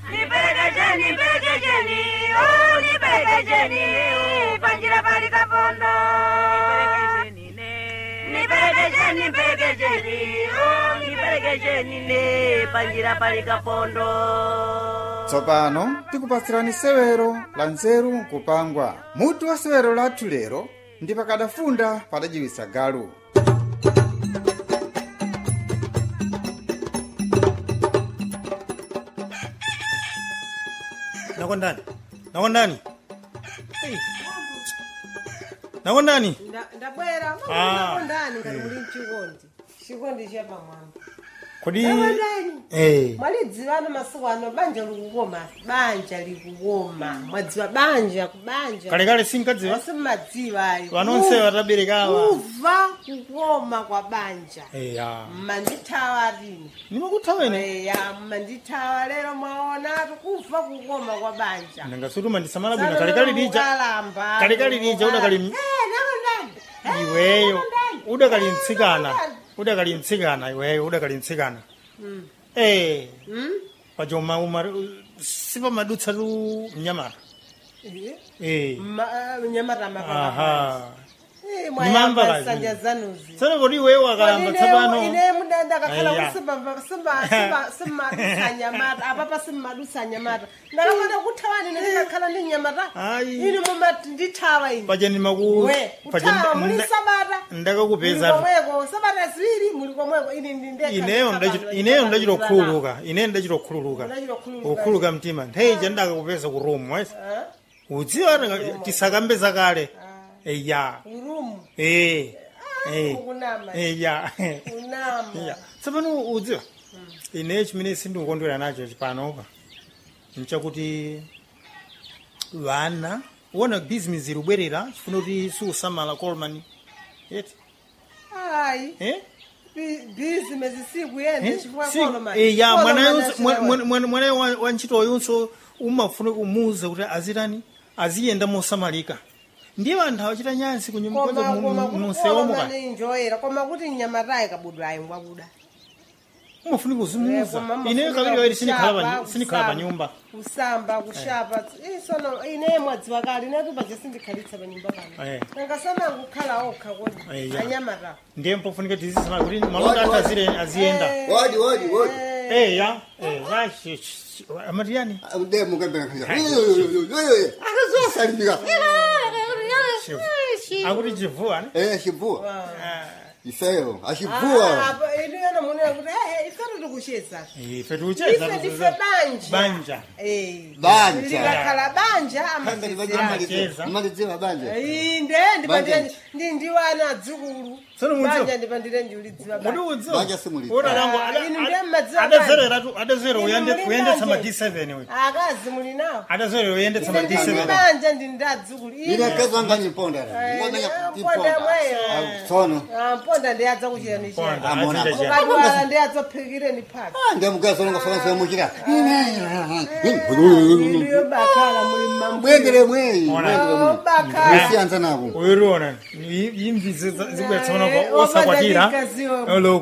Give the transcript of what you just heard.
Nipelekesheni, nipelekesheni, oh, nipelekesheni, panjira pali kapondo. Nipelekesheni, nipelekesheni, oh, nipelekesheni ne panjira pali kapondo. tsopano tikupatsirani sewero la nzeru nkupangwa mutu wa sewero lathu lero ndi pakadafunda padajiwisa galu nakondani nakondani Hey. nakondani Nda- ndabwera Ah. makondani ngati muli mchikondi chikondi cha pamwamba kodi nakondani Eh. mwalidziwano masiku ano banja likukoma banja likukoma mwadziwa banja kubanja kalekale sinkadziwa simmadziwa ayo vanonse vataberekawa kuva kukoma kwa banja eya mmandithawa lini nimakuthaweni eya mmandithawa lero mwaonatu kuva kukoma kwa banja ndingasutuma ndisamala bwino kalekale lija Ukalamba, kalekale lija udakali Eh, nakondani. Eh, iweyo nakondani. udakali mtsikana Nakondani. udakali mtsikana iweyo udakali mtsikana eh Mm? pachoma umar sipamadutsa tu mnyamata Eh, eh ma- nyamata mapapa. aha Eh, Nimamba mwayamba kazi. nsanja zanuzi tsana kodi iweyo wakalamba tsapano ine mudanda kakhala Eya. simmadusa nyamata apapa simmadusa nyamata ndakafana kuthawani ine ndikakhala ndi nyamata Ayi. ine mumati ndithawa ine paja ndimaku we kuthawa muli sabata ndakakupeza muli komweko sabata ziwiri muli komweko ine ndi ndekha ineyo ndikhabadwa, ndachi- ineyo ndikhabadwa. ndachilokhululuka ineyo ndachilokhululuka Ndachilokhululuka. ukhuluka mtima ntheija ndakakupeza ku room wes Ah, udziwa ndaka- tisakambe kale eya urumu eh eh ukunama eya unama ya tsopano udziwa ineyo chimene sindikukondwera nacho chipanopa nchakuti vana uona bizinesi irubwerera chifuna kuti siusamala colman yeti ayi eh bizinesi sikuyenda chifukwa koloma ya mwanayo wa ntchito yonso umafuna kumuuza kuti azitani aziyenda mosamalika ndiye anthu awachita nyansi kunyumnonsewomuka kunyumbakuninjoyera koma kuti nyamatayi kabudwa ayi ngwakuda umafuna kuzimuuza Koma ineyo mafunika kawiri kushapa, sinikhala pa kusamba, nyumba kusamba kushapa isono ine mwadziwa kale inetu paja sindikhalitsa pa nyumba Eh. pano nangasana kukhala okha kodi Eh, ya. anyamata ndiye mpofunika tizisamala kuti malonda anthu azire- aziyenda Wodi, wodi, wodi. Eh, ya eh, ya, sh- sh- amati yani Ude mukembera kaya. Salimika. akuti chivuwa ne Eh, shivua. Ah, Ifeyo, ashivua. inuyona munena kuti "Eh, ifetu tikucheza ife tiucheza ife ndife banja banja Eh. Banja. likakhala banja Kanda amachezerana Cheza. Maliziwa banja. inde ndipandire ndi ndiwana adzukulu Tsono mudziwa? banja ndipandire ndiulidziwa Kuti banja udziwa Banja simulidziwa. Ora langu Ah, inu ndiye ada- mmadziwa adazerera tu adazerera Inu uyende muli uyendetsa ma banje. D7 we akazi muli nawo adazerera uyendetsa ma ine ndili D7 banja ndi ndi adzukulu Ile kezo ngani ponda. Ngani mponda mweyo Sono. Ah, mponda ndi adza kuchirani Ponda, chani Amona. azita chani. ukadwala ndi adzaphikireni phaka Ah, ndemukazo ngo fansa mukira. iliyo bakhala muli mambo Mwendele mweyi. Mwendele mweyi. bakhala Usianza nako. uyiriona imvi zibwera tsopano Eh, osakwatira obadalikaziwa. olo